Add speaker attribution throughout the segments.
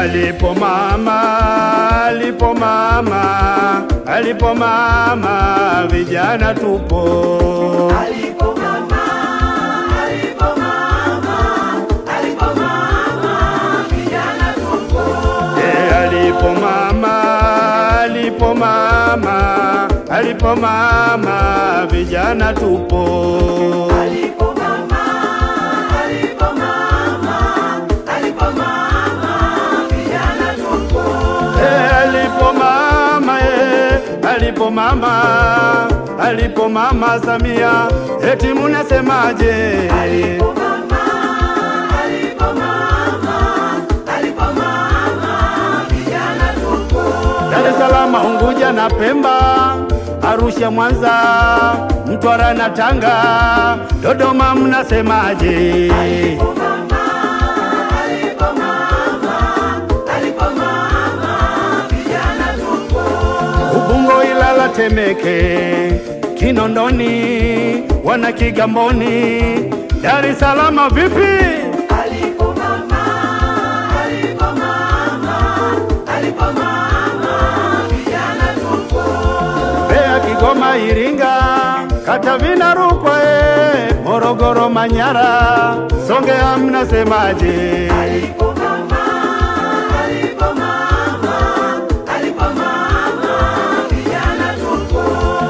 Speaker 1: alipo mama, alipo mama, alipo mama, vijana tupo.
Speaker 2: Alipo mama, alipo mama, alipo mama, vijana tupo.
Speaker 1: Eh, alipo mama, alipo mama, alipo mama, vijana tupo.
Speaker 2: Alipo mama, alipo mama, alipo mama, vijana tupo.
Speaker 1: Eh, alipo mama, eh, alipo mama, alipo mama Samia, eti munasemaje?
Speaker 2: Alipo mama, alipo mama, alipo mama, vijana tupo.
Speaker 1: Dar es Salaam, Unguja na Pemba, Arusha, Mwanza, Mtwara na Tanga, Dodoma mnasemaje?
Speaker 2: Alipo mama, alipo mama, alipo mama, vijana tupo.
Speaker 1: Ubungo, Ilala, Temeke, Kinondoni, wana Kigamboni, Dar es Salaam vipi?
Speaker 2: Alipo mama, alipo mama, alipo mama, vijana tupo.
Speaker 1: Mbeya, Kigoma, Iringa, Katavi, Rukwa, eh, Morogoro, Manyara, Songea mnasemaje?
Speaker 2: Alipo mama, alipo mama, alipo mama, vijana tupo.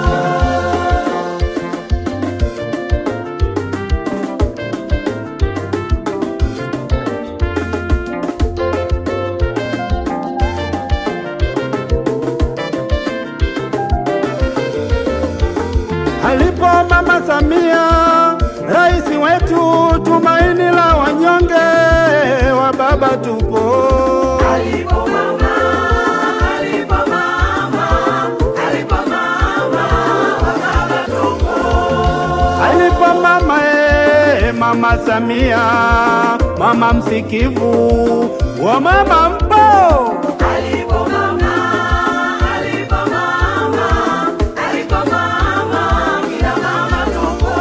Speaker 1: Alipo Mama Samia, rais wetu, tumaini la wanyonge, wa baba tupo.
Speaker 2: Alipo mama, alipo mama, alipo mama, wa baba tupo.
Speaker 1: Alipo mama e, mama Samia, mama msikivu, wa mama mpo.
Speaker 2: Alipo mama, alipo mama, alipo mama, kila mama tupo.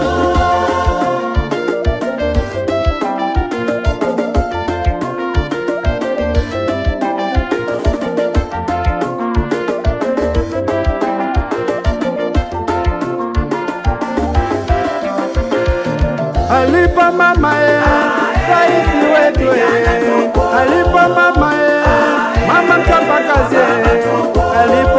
Speaker 1: Alipo mama e, rais wetu e, alipo mama e, mama mchapakazi e, alipo